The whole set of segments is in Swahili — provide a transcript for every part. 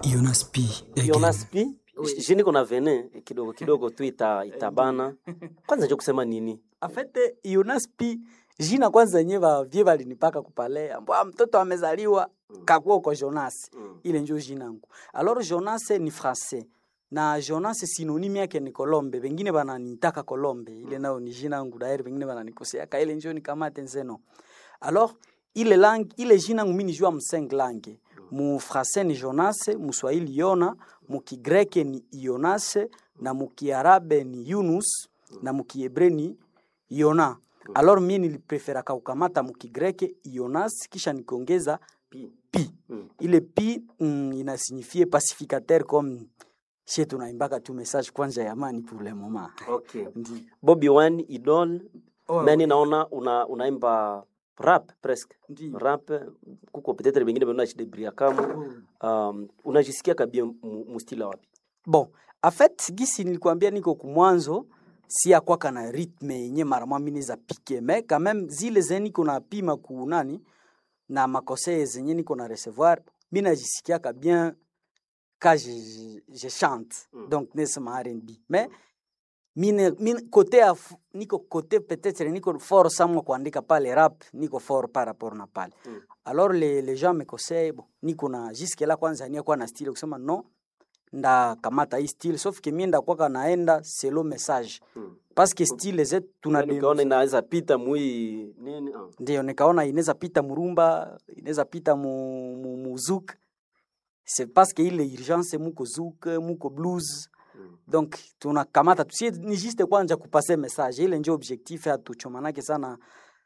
Jonas P. again. Jonas P. Je niko na vene kidogo kidogo tu ita, itabana. Kwanza njo kusema nini? afete Jonas P jina kwanza yenyewe bavye balinipaka kupalea mbwa mtoto amezaliwa kakuwa uko Jonas Mm. ile njo jina yangu alors Jonas ni français na Jonas synonyme yake ni Colombe bengine bananitaka Colombe ile nayo ni jina yangu dairi bengine bananikosea ka ile njo nikamate nzeno alors ile langue ile jina yangu mimi nijua mseng langue mu français ni Jonas mu Swahili Yona mu Kigreke ni Jonas na mu Kiarabe ni Yunus na mu Kiebre ni Yona alors mimi nilipreferaka kukamata mu Kigreke Jonas kisha nikaongeza P. pi Mm. ile pi mm, inasignifie pacificateur comme she tunaimbaka tu message kwanza ya amani pour le moment Okay. Ndi. Bobby Wine Idol. Oh, Nani naona una unaimba rap presque. Ndi. Rap kuko peut-être bengine bana chidebria kama um, unajisikia kabia mu- mustila wapi? bon en fait gisi nilikwambia niko kumwanzo si akwaka na rythme yenye mara mwa mini za pike me quand même zile zenye niko na pima ku nani na makosee zenye niko na recevoir mi najisikiaka bien ka je, je, je chante Mm. donc nesema R&B mais mine, mine kote ya f- niko kote peut-être niko fort samwa kuandika pale rap niko fort par rapport na pale Mm. alors les, les gens me conseillent bon niko na jusque là kwanza nia kwa na style kusema non nda kamata hii style sauf que mimi ndakwaka naenda selo message Mm. parce que style zetu tuna Yaani ukaona inaweza pita mui nini? Ah. ndio nikaona inaweza pita murumba inaweza pita mu, mu, mu zouk c'est parce que ile urgence muko zouk muko blues Mm. donc tunakamata tusie ni juste kwanja kupase message ile ndio objectif hatuchomanake sana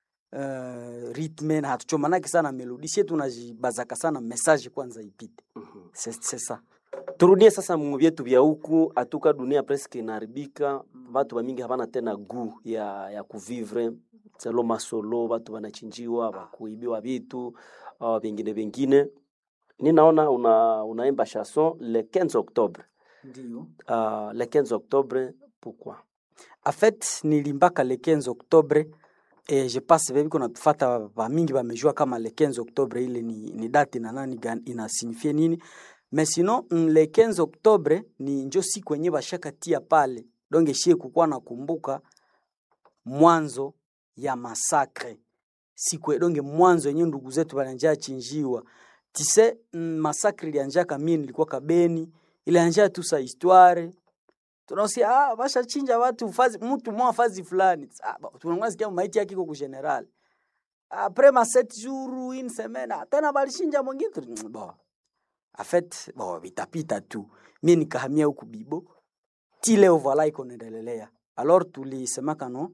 uh, rythme na hatuchomanake sana melodi sie tunajibazaka sana message kwanza ipite Mhm. c'est c'est ça turudie sasa mu vyetu vya huku atuka dunia presque inaharibika watu wamingi havana tena gu ya, ya kuvivre selo masolo watu wanachinjiwa wakuibiwa vitu uh, vingine vingine ninaona una, unaimba chanson le 15 octobre ndio uh, le 15 octobre pourquoi en fait nilimbaka le 15 octobre et je pense vevi kuna tufata vamingi vamejua kama le 15 octobre ile ni, ni date na nani gani inasignifie nini mais sinon mm, le 15 octobre ni njo siku yenye bashakatia pale donge shie kukuwa nakumbuka mwanzo ya masakre siku donge mwanzo yenye ndugu zetu balianja chinjiwa tise mm, masakre ilianjaka mie nilikuwa kabeni ilianja tu sa histoire tunaosia ah, bashachinja watu fazi mtu mwa fazi fulani ah, ba- tunakuwa sikia maiti yake iko ku general après ma sept jours une semaine ah, tena balichinja mwingine tu- bon en fait bon vitapita tu mie nikahamia huku bibo ti leo voila iko naendelelea alors tulisemaka no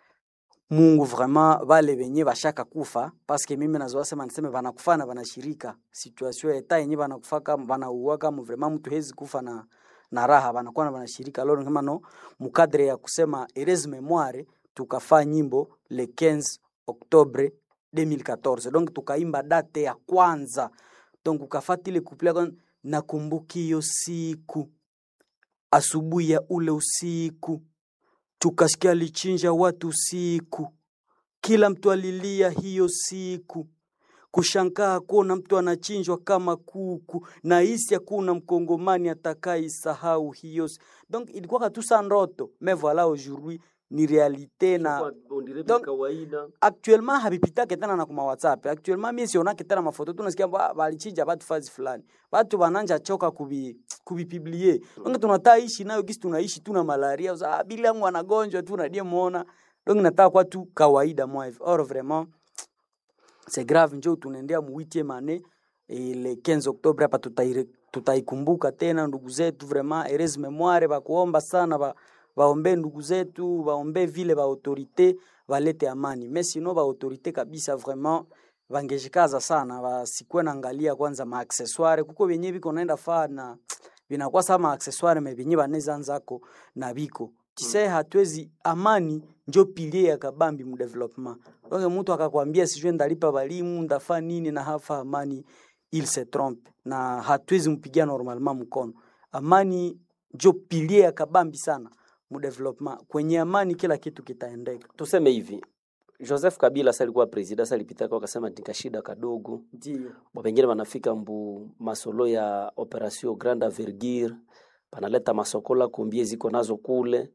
mungu vraiment vale venye bashaka kufa paske mimi nazoa sema niseme banakufa na banashirika situation ya eta yenye banakufa kama banauwa kama vraiment mtu hezi kufa na na raha banakuwa na banashirika alors kama no mukadre ya kusema ereze memoire tukafaa nyimbo le 15 octobre 2014 donc tukaimba date ya kwanza donc ukafata ile couple ya kwanza, nakumbuki hiyo siku asubuhi ya ule usiku tukasikia alichinja watu siku, kila mtu alilia hiyo siku, kushangaa kuona mtu anachinjwa kama kuku, na hisi hakuna mkongomani atakaisahau hiyo. si- Donc ilikuwa tu sa ndoto, mais voilà aujourd'hui ni realite na Donc, kawaida actuellement habipitake tena na kuma whatsapp actuellement mie sionake tena mafoto tunasikia ba- balichinja batu fazi fulani batu bananja choka kubi kubipiblie donc tunataa ishi nayo gisi tunaishi tuna malaria uza ah, bila yangu anagonjwa tu nadie muona donc nataka kwa tu kawaida mwa hivi or vraiment c'est grave njo tunaendea mu 8e année et le 15 octobre hapa tutaire- tutaikumbuka tena ndugu zetu vraiment heureuse memoire bakuomba sana ba, baombe ndugu zetu baombe vile ba autorité balete amani mais sino ba autorité kabisa vraiment bangejikaza sana basikuwe naangalia kwanza ma accessoire kuko benye biko naenda faa na binakuwa sama accessoire me benye baneza nzako na biko tise hatuwezi amani njo pilie ya kabambi mu development donc mtu akakwambia sijue ndalipa balimu ndafa nini na hafa amani il se trompe na hatuwezi mpigia normalement mkono amani njo pilie ya kabambi sana mu development kwenye amani kila kitu kitaendeka tuseme hivi Joseph Kabila sa alikuwa president, sa alipita kwa akasema tika shida kadogo, ndio Ba pengine wanafika mbu masolo ya operation grande envergure, banaleta masokola kumbie ziko nazo kule.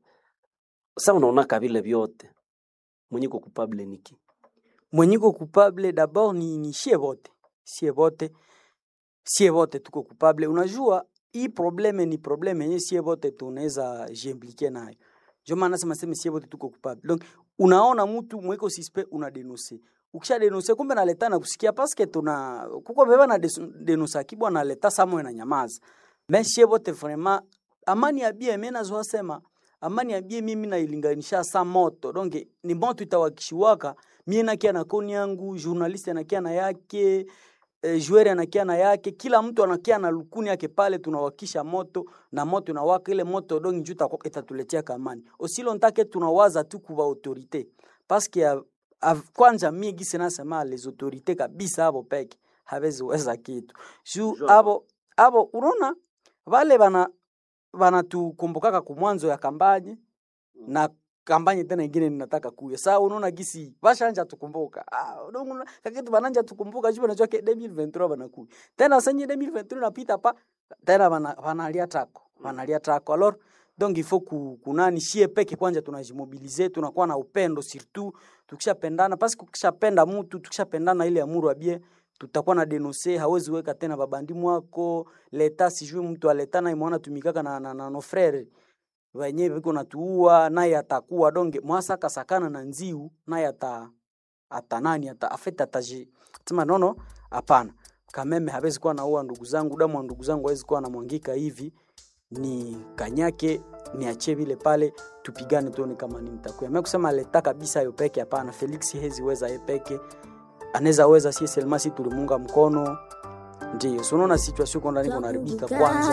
Sa unaona kabile vyote mwenye ko coupable niki mwenyiko coupable d'abord ni, ni sie wote sie wote sie wote tuko coupable unajua hii probleme ni probleme yenye sie wote tunaweza jiimplike nayo ndio maana nasema sema sie wote tuko coupable donc unaona mtu mweko suspect una denonse ukisha denonse kumbe naleta na kusikia paske tuna kuko beba na denonsa kibwa naleta samwe na nyamaza mais sie wote vraiment amani ya bia mimi nazo sema amani ya bie mimi nailinganisha sa moto donc ni moto itawakishiwaka mie nakia na koni yangu journaliste anakia na yake eh, joueur anakia na yake kila mtu anakia na lukuni yake pale tunawakisha moto na moto inawaka ile moto donc njuu itakuwa- itatuletea kamani osilo ntake tunawaza tu kuva autorité parce que av- av- kwanza mie gisi nasema les autorités kabisa abo peke hawezi weza kitu juu Genre. abo abo unaona vale bana banatukumbukaka kumwanzo ya kampanye na kampanye tena ingine ninataka kuya saa unaona gisi bashanja tukumbuka ah, unaona kakitu bananja tukumbuka juu najua ke 2023 banakuya tena senye 2023 napita pa tena bana banalia tako banalia tako alors donc il faut ku, kunani shie peke kwanza tunajimobilize tunakuwa na upendo surtout tukishapendana parce que ukishapenda mtu tukishapendana ile amuru abie tutakuwa na denonse hawezi weka tena babandi mwako leta sijui mtu aleta na imwana tumikaka na, na, na no frere wenye viko natuua naye atakuwa donge mwasa kasakana na nziu naye ata ata nani ata afeta ataji sema nono hapana kameme hawezi kuwa naua ndugu zangu damu wa ndugu zangu hawezi kuwa namwangika hivi ni kanyake niachie vile pale tupigane tuone kama ni mtakuya mimi kusema leta kabisa yo peke hapana Felix hezi weza ye peke anaweza weza si selma si tulimunga mkono ndio so unaona situation kwa ndani kuna haribika kwanza